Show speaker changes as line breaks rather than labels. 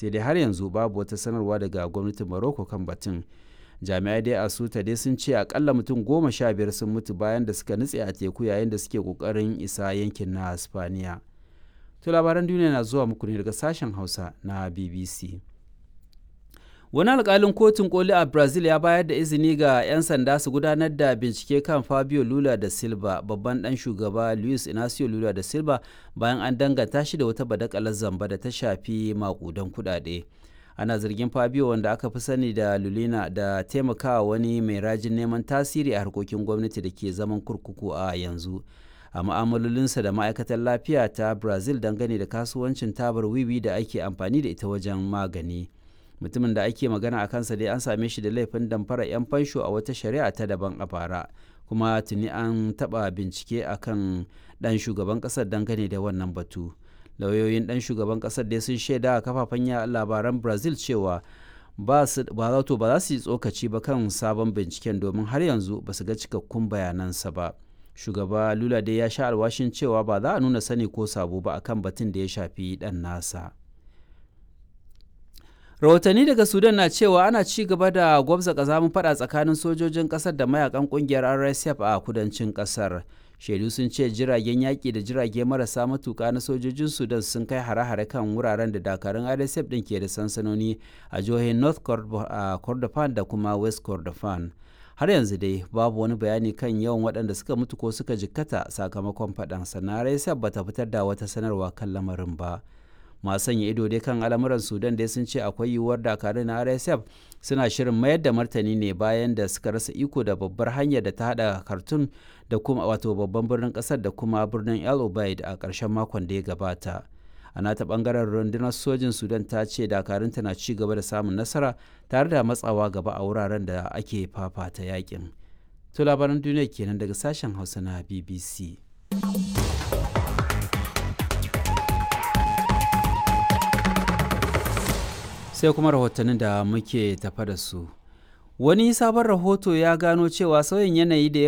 sai dai har yanzu babu wata sanarwa daga gwamnatin morocco kan batun jami'ai dai a suta dai sun ce akalla mutum goma sha biyar sun mutu bayan da suka nutse a teku yayin da suke kokarin isa yankin na spaniya to labaran duniya na zuwa muku ne daga sashen hausa na bbc wani alkalin kotun koli a brazil ya bayar da izini ga 'yan sanda su gudanar da bincike kan fabio lula da silva babban dan shugaba luis inacio lula da silva bayan an danganta shi da wata badakalar zamba da ta shafi makudan kudade ana zargin fabio wanda aka fi sani da lulina da taimakawa wani mai rajin neman tasiri a harkokin gwamnati da ke zaman kurkuku a yanzu a ma'amalolinsa da ma'aikatar lafiya ta brazil dangane da kasuwancin tabar wiwi da ake amfani da ita wajen magani mutumin da ake magana a kansa dai an same shi da laifin damfara 'yan fansho a wata shari'a ta daban a bara kuma tuni an taɓa bincike akan ɗan shugaban ƙasar dangane da wannan batu lauyoyin ɗan shugaban ƙasar dai sun shaida a kafafen labaran brazil cewa ba za su yi tsokaci ba kan sabon binciken domin har yanzu ba su ga cikakkun bayanansa ba shugaba lula dai ya sha alwashin cewa ba za a nuna sani ko sabo ba akan batun da ya shafi ɗan nasa rahotanni daga sudan na cewa ana ci gaba da gwabza kazamin fada tsakanin sojojin kasar da mayakan kungiyar rsf a kudancin kasar shaidu sun ce jiragen yaƙi da jirage marasa matuƙa na sojojin sudan sun kai hare-hare kan wuraren da dakarun rsf ɗin ke da sansanoni a jihohin north kordofan da kuma west kordofan har yanzu dai babu wani bayani kan yawan waɗanda suka mutu ko suka jikkata sakamakon faɗan sannan rsf bata fitar da wata sanarwa kan lamarin ba masu sanya ido dai kan al'amuran sudan dai sun ce akwai yiwuwar dakarun na rsf suna shirin mayar da martani ne bayan da suka rasa iko da babbar hanyar da ta hada kartun da kuma wato babban birnin kasar da kuma birnin el obeid a ƙarshen makon da ya gabata a nata bangaren rundunar sojin sudan ta ce dakarunta na ci gaba da samun nasara tare da matsawa gaba a wuraren da ake fafata yakin to labaran duniya kenan daga sashen hausa na bbc sai kuma rahotannin da muke tafa da su wani sabon rahoto ya gano cewa sauyin yanayi da ya